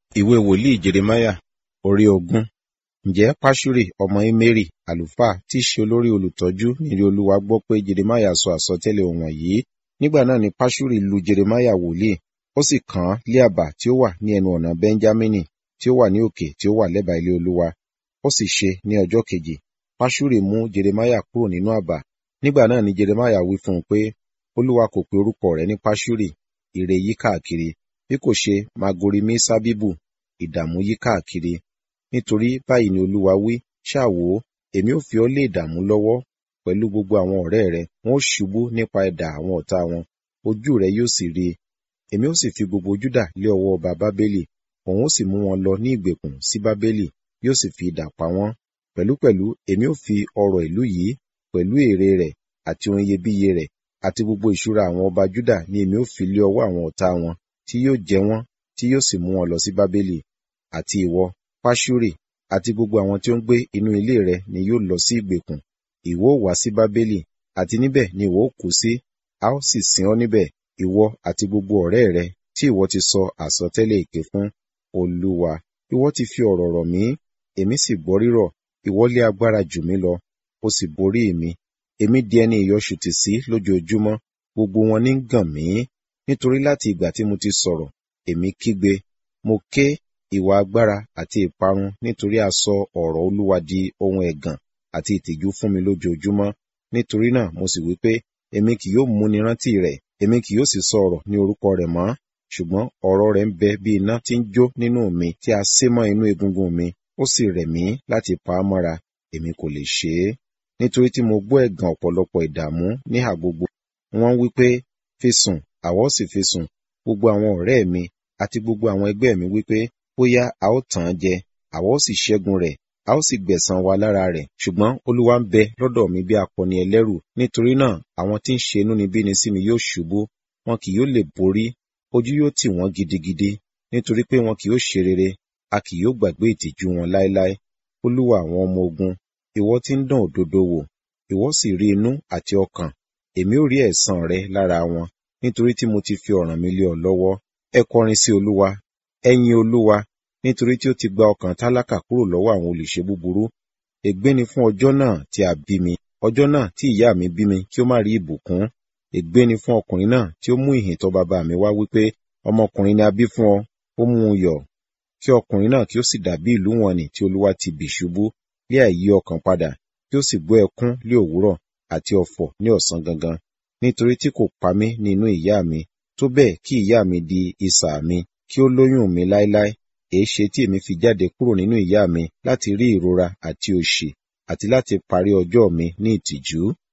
ìwé wòlíì jeremáyà orí ogún ǹjẹ́ pashuri ọmọ imeri àlùfáà tí í ṣe olórí olùtọ́jú ní ilé olúwa gbọ́ pé jeremáyà sọ àsọtẹ́lẹ̀ wọ̀nyí nígbà náà ni pashuri lu jeremáyà wòlíì ó sì kàn án lé àbà tí ó wà ní ẹnu ọ̀nà benjamini tí ó wà ní òkè tí ó wà lẹ́bàá ilé olúwa ó sì ṣe ní ọjọ́ kejì pashuri mú jeremáyà kúrò nínú àbà nígbà náà ni jeremáyà wí fún un pé olúwa kò pe orúkọ rẹ̀ ní pashuri ire yí káàkiri bí kò ṣe magorimi sábíbù ìdààmú yí káàkiri nítorí báyìí ni olúwa wí ṣáà wò ó èmi ò fi ọ́ lé ìdààmú lọ́wọ́ pẹ̀lú gbogbo àwọn ọ̀rẹ́ rẹ wọn ó ṣubú nípa idà àwọn ọ̀tá wọn ojú rẹ yóò sì rí i èmi ó sì fi gbogbo júdà lé ọwọ́ ọba bábélì òun ó sì mú wọn lọ ní ìgbèkùn sí bábélì yóò sì fi idà pa wọ́n pẹ̀lúpẹ̀lú èmi ó fi ọrọ̀ ìlú yìí pẹ̀lú èrè rẹ̀ àti ohun iyebíye rẹ̀ àti gbogbo ìṣúra àwọn ọba júdà ni èmi ó fi lé ọwọ́ àwọn ọ̀tá wọn tí yóò jẹ wọ́n tí yóò sì mú wọn lọ sí bábélì àti ìwọ pashuri àti gbogbo àwọn tí ó ń gbé inú ilé rẹ ni yóò lọ sí ìgbèkùn ìwọ ó wá sí bábélì àti níbẹ̀ ni ìwọ ó kú sí a ó sì sin ọ́ níbẹ̀ ìwọ àti gbogbo ọ̀rẹ́ rẹ tí ìwọ ti sọ àsọtẹ́lẹ̀ èké fún olúwa ìwọ ti fi ọ̀rọ̀ rọ̀ mí èmi sì gbọ́ rírọ̀ ìwọ lé agbára jù mí lọ ó sì borí mi èmi di ẹni ìyọṣùtì sí lójoojúmọ́ gbogbo wọn ní gàn mí nítorí láti ìgbà tí mo ti sọ̀rọ̀ èmi kígbe mo ké ìwà agbára àti ìparun nítorí a sọ ọ̀rọ̀ olúwa di ohun ẹ̀gàn àti ìtìjú fún mi lójoojúmọ́ nítorí náà mo sì wí pé èmi kì yóò múni rántí rẹ̀ èmi kì yóò sì sọ ọ̀rọ̀ ní orúkọ rẹ̀ mọ́ ṣùgbọ́n ọ̀rọ̀ rẹ̀ ń bẹ bí iná tí ń jó nínú mi tí a sé mọ́ inú egungun mi ó sì rẹ̀ mí láti pa á mọ́ra èmi kò lè ṣe é nítorí tí mo gbọ́ ẹ̀gàn ọ̀pọ̀lọpọ̀ ìdààmú níhà gbogbo wọ́n wí pé fi sùn àwa ó sì fi sùn gbogbo àwọn ọ̀rẹ́ mi àti gbogbo àwọn ẹgbẹ́ mi wí pé bóyá a ó tàn án jẹ àwa ó sì ṣẹ́gun rẹ̀ a ó sì gbẹ̀san wa lára rẹ̀ ṣùgbọ́n olúwa ń bẹ lọ́dọ̀ mi bí akọni ẹlẹ́rù nítorí náà àwọn tí ń ṣe inúnibíni sí mi yóò ṣubú wọn kì yóò lè borí ojú yóò tì wọ́n gidigidi nítorí pé wọn kì yóò ṣe rere a kì yóò gbàgbé ìtìjú wọn láéláé olúwa àwọn ọmọ ogun ìwọ tí ń dán òdodo wò ìwọ sì rí inú àti ọkàn èmi ò rí ẹ̀san rẹ lára wọn nítorí tí mo ti fi ọ̀ràn mi lé ọ lọ́wọ́ ẹ kọrin sí olúwa ẹ yin olúwa nítorí tí ó ti gba ọkàn tálákà kúrò lọ́wọ́ àwọn olùṣe búburú ègbé ni fún ọjọ́ náà tí a bí mi ọjọ́ náà tí ìyá mi bí mi kí ó má rí ìbùkún ègbé ni fún ọkùnrin náà tí ó mú ìhìn tọ̀ bàbá mi wá wípé ọmọkùnrin ni a bí fún ọ ó mú un yọ̀ kí ọkùnrin náà kí ó sì dàbí ìlú wọn nì tí olúwa ti bì ṣubú lé àìyí ọkàn padà kí ó sì gbọ́ ẹkún lé òwúrọ̀ àti ọ̀fọ̀ ní ọ̀sán gangan nítorí tí kò pa mí ní inú ìyá mi tó bẹ́ẹ̀ kí ìyá mi di isà mi kí ó lóyún mi láéláé èéṣe tí èmi fi jáde kúrò nínú ìyá mi láti rí ìrora àti òṣì àti láti parí ọjọ́ mi ní ìtìjú